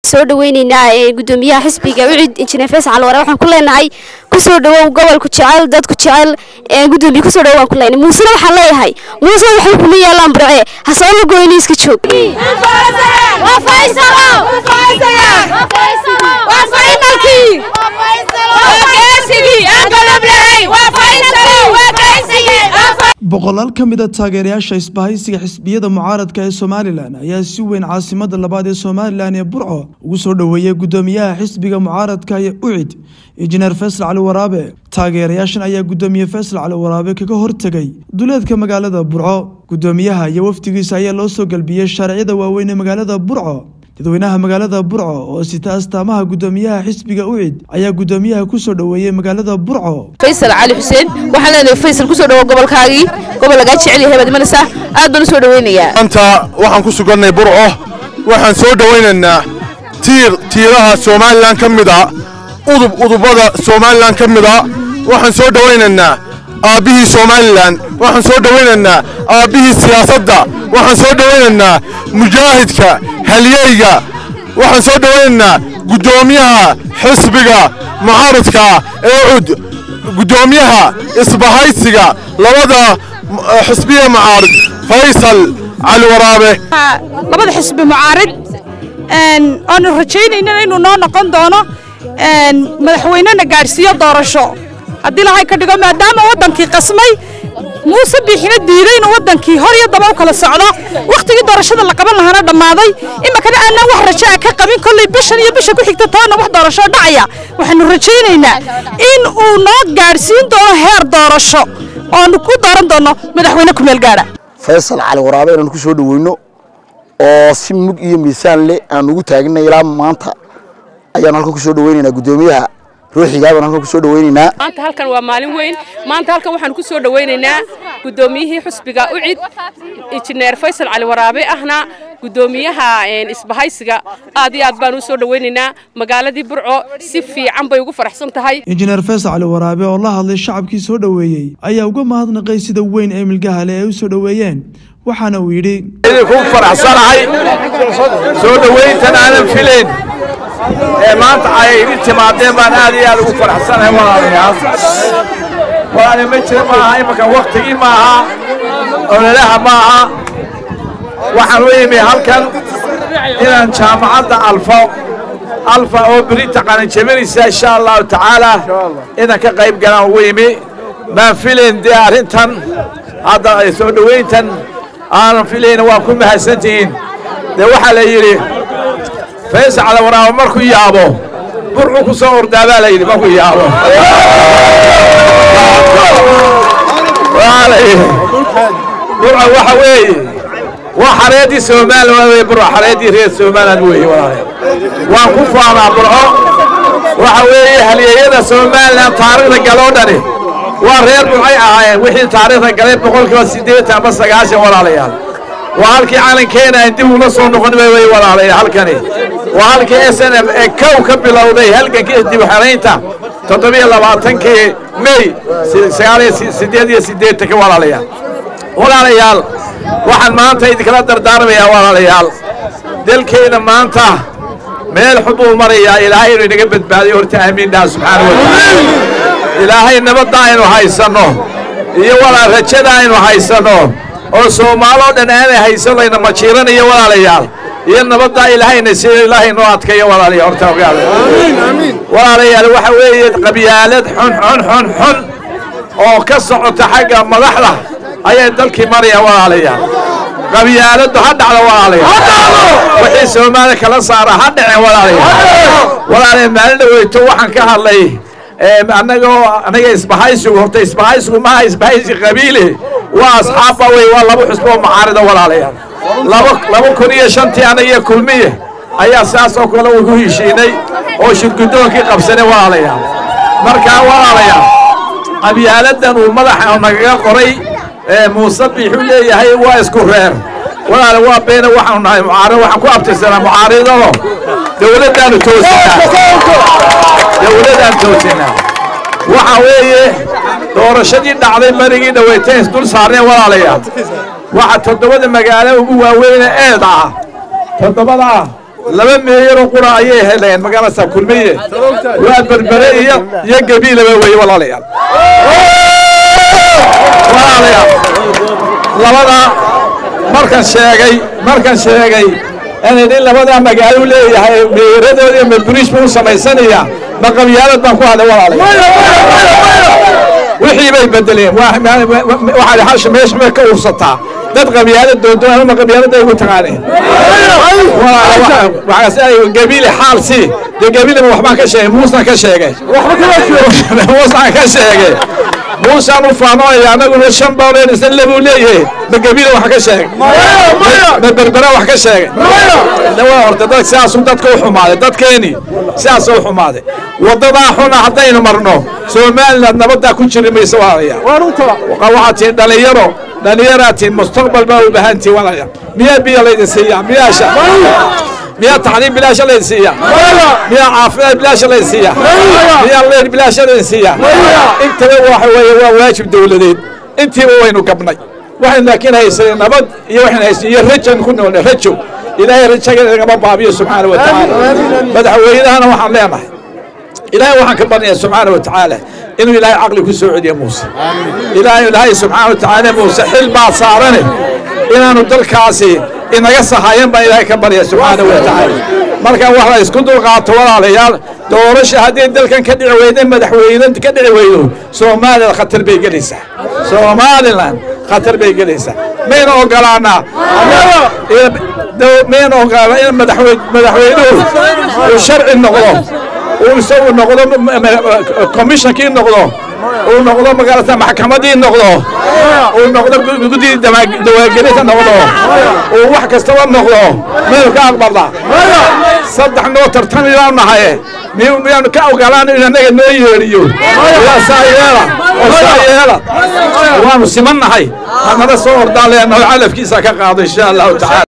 soo dhaweyneynaa gudoomiyaha xisbiga ucid injineer faysal calware waxaan ku leenahay kusoo dhawow gobolku jecel dadku jecel gudoomiye kusoo dhawow waan ku leenahay muusena waxaan leeyahay muuse waxay kuma yaalaan burce hasabama goyni iska joog boqolaal ka mid a taageerayaasha isbahaysiga xisbiyada mucaaradka ee somalilan ayaa si weyn caasimada labaad ee somalilan ee burco ugu soo dhoweeyey gudoomiyaha xisbiga mucaaradka ee ucid injineer faysal cali waraabe taageerayaashan ayaa gudoomiye faysal cali waraabe kaga hortegay duleedka magaalada burco gudoomiyaha iyo wafdigiisa ayaa loo soo galbiyey shaariciyada waaweyn ee magaalada burco dadweynaha magaalada burco oo sita astaamaha gudoomiyaha xisbiga ucid ayaa gudoomiyaha kusoo dhoweeyey magaalada burco faysal cali xuseen waxaan leenahay faysal kusoo dhawo gobolkaagii gobol lagaa jecel yahay baad imanaysaa aad baan u soo dhaweynayaa maanta waxaan ku sugannay burco waxaan soo dhowaynaynaa tiir tiiraha somalilan ka mid a udub udubada somalilan ka mid a waxaan soo dhowaynaynaa aabbihii somalilan waxaan soo dhowaynaynaa aabbihii siyaasadda waxaan soo dhowaynaynaa mujaahidka halyeyga waxaan soo dhowaynaynaa guddoomiyaha xisbiga mucaaradka ee cud guddoomiyaha isbahaysiga labada xisbiya mucaarid faysal cali waraabe labada xisbi mucaarid aanu rajaynayna inuu noo noqon doono madaxweynena gaadhsiiyo doorasho haddii lahay ka dhigo maadaama waddankii qasmay muuse biixina diiday inuu waddankii hor iyo daba u kala socdo wakhtigii doorashada la qaban lahaana dhammaaday iminkana aanaan wax rajo a ka qabin kolley bishan iyo bisha ku xigta toonna wax doorashoo dhacaya waxaanu rajaynaynaa in uu noo gaadhsiin doono heer doorasho oonu ku dooran doono madaxweyne kumeel gaadha faysal cali waraabe inaan ku soo dhoweyno oo si mug iyo miisaan leh aan ugu taagnay ilaa maanta ayaan halkan ku soo dhoweynaynaa guddoomiyaha ruuxigaa baan halkan ku soo dhoweynaynaa maanta halkan waa maalin weyn maanta halkan waxaan ku soo dhaweynaynaa guddoomiyihii xusbiga ucid injineer faysal cali waraabe ahna guddoomiyaha isbahaysiga aad iyo aad baan u soo dhaweynaynaa magaaladii burco si fiican bay ugu faraxsan tahay injineer faysal cali waraabe oo la hadlay shacabkii soo dhoweeyey ayaa uga mahadnaqay sida weyn ee milgahale ay u soo dhoweeyeen waxaana uu yidhi idinku faraxsanahay soo dhowayntan aanan filayn ee maanta ay idin timaadeen baan aad iyo aad ugu faraxsanahay walaalayaal walaale ma jira maaha imanka waktigii maaha ololaha maaha waxaan u imi halkan inaan jaamacadda alfo alfa oo berita qalinjabinaysa insha allahu tacaala inaan ka qayb galaan ugu imi maan filayn dee arrintan hadda soo dhowayntan aanan filayna waa ku mahadsantihiin dee waxaa la yidhi faysal cali waraabo markuu yaabo burcu ku soo ordaa baa la yidhi markuu yaabo burca waxa weeye waa xareeddii somaliland wey burca xareeddii reer somaliland weeye walaalayaal waan ku faanaa burco waxa weeye halyeeyada somaliland taariikhda galoo dhani waa reer burcay ahaayeen wixii taariikhda galay boqolkiiba siddeetan ama sagaashan walaalayaal waa halkii calankeena aan dib ula soo noqon wey walaalayaal halkani waa halkii s n m ee kow ka bilowday halgankii dib xeraynta toddobiyo labaatankii mey sagaaliyo siddeed iyo siddeetanka walaalayaal walaalayaal waxaan maanta idinkala dardaarmayaa walaalayaal dalkeenna maanta meel xun buu marayaa ilaahay inuu inaga badbaadiyo horta aamiin dhaha subxaana wa tacaala ilaahay nabadda aynu haysanno iyo walaal rajada aynu haysanno oo soomaaloo dhan aanay haysanayna majiiranayo walaalayaal iyo nabaddaa ilaahayna siiyo ilaahay noo adkayo walaalayaal horta ogaada walaalayaal waxa weeye qabyaalad xun xun xun xun oo ka socota xagga madaxda ayay dalkii maraya walaalayaal qabyaaladdu ha dhacdo walaalayaal wixii soomaali kala saara ha dhaceen walaalayaal walaalayaal maalin dhaweyto waxaan ka hadlay annagoo anaga isbahaysigu horta isbahaysigu maaha isbahaysi qabiile waa asxaabba wey waa laba xusbo oo macaarida walaalayaal laba laba kun iyo shantii anagiyo kulmiye ayaa saas oo kale ugu heshiinay oo shirgudoonkii qabsanay walaalayaal markaa walaalayaal qabyaaladan uu madaxa nagaga qoray muuse biixuu leeyahay waa isku reer walaale waa beena waxaanu nahay mucaarid waxaan ku abtirsanaa mucaaridado dowladdaanu toosinaa dowladdaan toosinaa waxa weeye doorashadii dhacday marigii dhaweyteen isdul saarneen walaalayaal waxa toddobada magaalo ugu waaweyne eed ah toddobadaa laba meeyaroo qura ayay heleen magaalada kulmiye waa berbere iyo iyo gabiilaba weeye walaalayaal walaalayaal labada markan sheegay markan sheegay inay in labadaa magaalo leeyahay meeyaradooda iyo maburiish buu u samaysanaya ma qabyaalad baan ku hadlay walaalayaal wixii bay bedeleen waxaad hasha meesha may ka ursataa dad qabyaalad doondoon ama qabyaalada ugu taqaaneen gabiile xaal si dee gabiileba waxbaan ka sheegay muusna ka sheegay muusna ka sheegay muusaan u faanoonaya anaguna shan booleen isna labuu leeyahay ma gabiile wax ka sheegay ma berbera wax ka sheegay waa horta dad sidaasuu dadka u xumaaday dadkeeni sidaas u xumaaday wadadaa xuna haddaynu marno somaliland nabadaa ku jiri mayso walaalayaal waxaad tihiin dhalinyaro dhalinyaraa tihiin mustaqbal baa u baahan tihiin walaalayaal miyaa biyo laydin siiyaa miyaasha miyaa taxliim bilaasha laydin siiyaa miyaa caafimaad bilaasha laydin siiyaa miyaa leer bilaasha laydin siiyaa intaba waxa weeye waa waajib dowladeed intiiba waynu gabnay waxaynu laakiin haysanay nabad iyo waxaynu haysanay iyo rajan ku noolnay rajo ilaahay rajaga nagama baabiyo subxaana wa tacaala madaxweynahana waxaan leenahay ilaahay waxaan ka baryayaa subxaana wa tacaala inuu ilaahay caqli ku soo celiyo muuse ilaahay ilaahay subxaana wa tacaala muuse xil baa saarane inaanu dalkaasi inaga sahayan baan ilaahay ka barya subxaana wa tacaala marka wax la isku dulqaato walaalayaal doorasha haddii dalkan ka dhici weyda madaxweyne ka dhici weydo soomaaliland khatar bay gelaysaa somaliland khatar bay gelaysaa mayna ogolaanaa mayna ogolaanaa in madaxweynuhu uu sharci noqdo uu isagu noqdo commissionkii noqdo uu noqdo magaalata maxkamadii noqdo uu noqdo guddii dawaagelinta noqdo uu wax kastaba noqdo maynu ka aqbalna saddex noo tartami baan nahaye miyaanu ka ogolaan in annaga noo yeedhiyo waa saa yeela oo saa yeela waanu siman nahay hanala soo ordaan leenaho calafkiisa ka qaado insha allahu tacaala